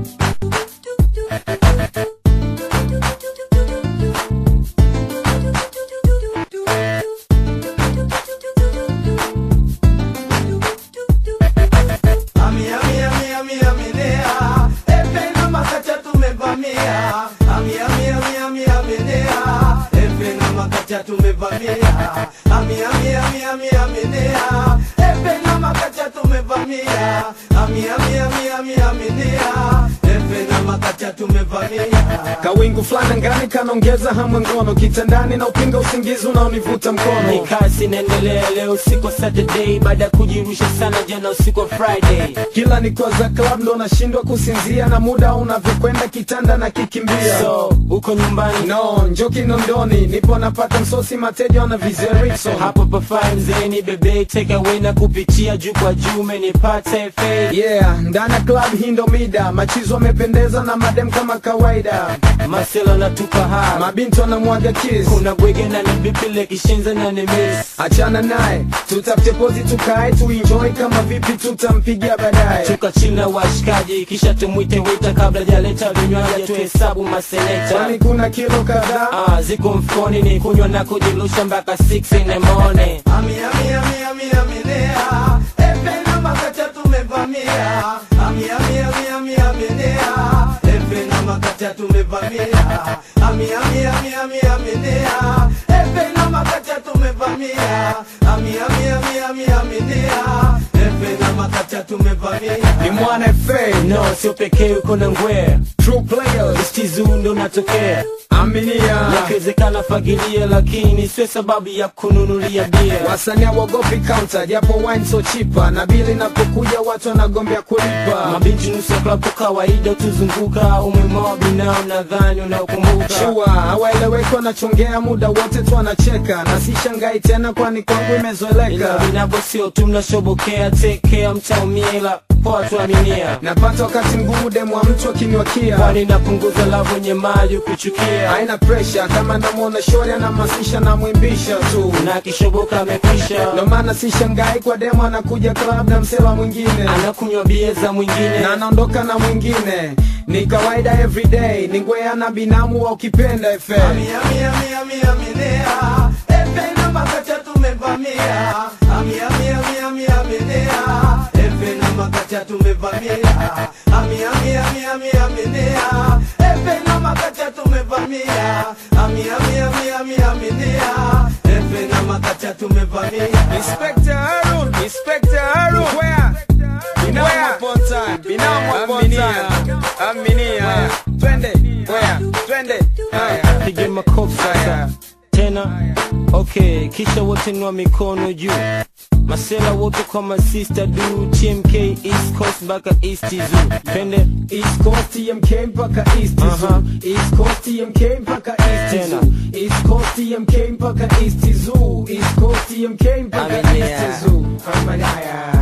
Ami, ami, ami, ami, aminea. Epe na makacha tumevamia. Ami, ami, ami, ami, aminea. Epe na makacha tumevamia. Ami, ami, ami, ami, aminea. Epe na makacha tumevamia. Ami, ami, ami, ami, aminea. Epe na makacha tumevamia. Kawingu fulani ngani kanaongeza hamu ngono kitandani na upinga usingizi unaonivuta mkono Ni kazi inaendelea leo usiku wa Saturday baada ya kujirusha sana jana usiku wa Friday. kila niko za club ndo nashindwa kusinzia na muda unavyokwenda kitanda na kikimbia So uko nyumbani no njo kinondoni nipo napata msosi mateja wana vizeriso hapo pafai mzeeni bebe take away na kupitia juu kwa juu umenipata FA yeah ndani ya club hii ndo mida machizo wamependeza na madem kama kawaida Marcelo natupa high mabinti wanamwaga kiss kuna bwege na ni bipile kishinza na ni miss achana naye tutafute pozi tukae tuenjoy kama vipi tutampigia baadaye Tuka chini na washikaji kisha tumwite wita kabla jaleta vinywaji tuhesabu maseneta kwani kuna kilo kadhaa Ah, ziko mfukoni ni kunywa na kujilusha mpaka 6 in the morning Ami, ami, ami, ami, aminea. Epe na makacha tumevamia. Ami, ami, ami, ami, aminea. Epe na makacha tumevamia. Ami, ami, ami, ami, aminea. Epe na makacha tumevamia. Ami, ami, ami, ami, aminea. Epe na makacha tumevamia. ni mwana fa no sio pekee uko na ngwea true players stizu ndo natokea aminia yakiwezekana fagilia lakini sio sababu ya kununulia bia wasanii wagopi counter japo wine so chipa na bili inapokuja watu wanagombea kulipa mabinti nusu ya klabu kawaida tuzunguka umemoa binao nadhani unaokumbuka shua hawaeleweki wanachongea muda wote tu wanacheka na si shangai tena kwani kwangu ila imezoeleka vinavyo sio tu mnashobokea tekea mtaumia ila poa tuaminia napata wakati mgumu demu wa mtu akiniwakia kwani napunguza lavu wenye mali kuchukia haina presha kama namwona shori anamasisha namwimbisha tu na kishoboka amekwisha ndo maana si shangai kwa demu anakuja club na msela mwingine anakunywa bia za mwingine na anaondoka na mwingine ni kawaida everyday ni ngwea na binamu wa ukipenda FM Ami, ami, ami, ami, aminea. Epe na makacha tumevamia. Ami, ami, ami, ami, aminea. Epe na makacha tumevamia. Ami, ami, ami, ami, aminea. Epe na makacha tumevamia. Ami, ami, ami, ami, aminea. Epe na makacha tumevamia. Inspector Harun, Inspector Harun, where? Binamu upon time, binamu upon time. Aminia, twende, where? Twende, haya. pige makofi sasa tena okay kisha wote nwa mikono juu masela wote kwa masista du tmk east coast mpaka east zoo pende East Coast TMK mpaka East Aha. Zoo. East Coast TMK mpaka East Tena. Zoo. East Coast TMK mpaka East Zoo. East Coast TMK mpaka Aminia. East Zoo. Aminia.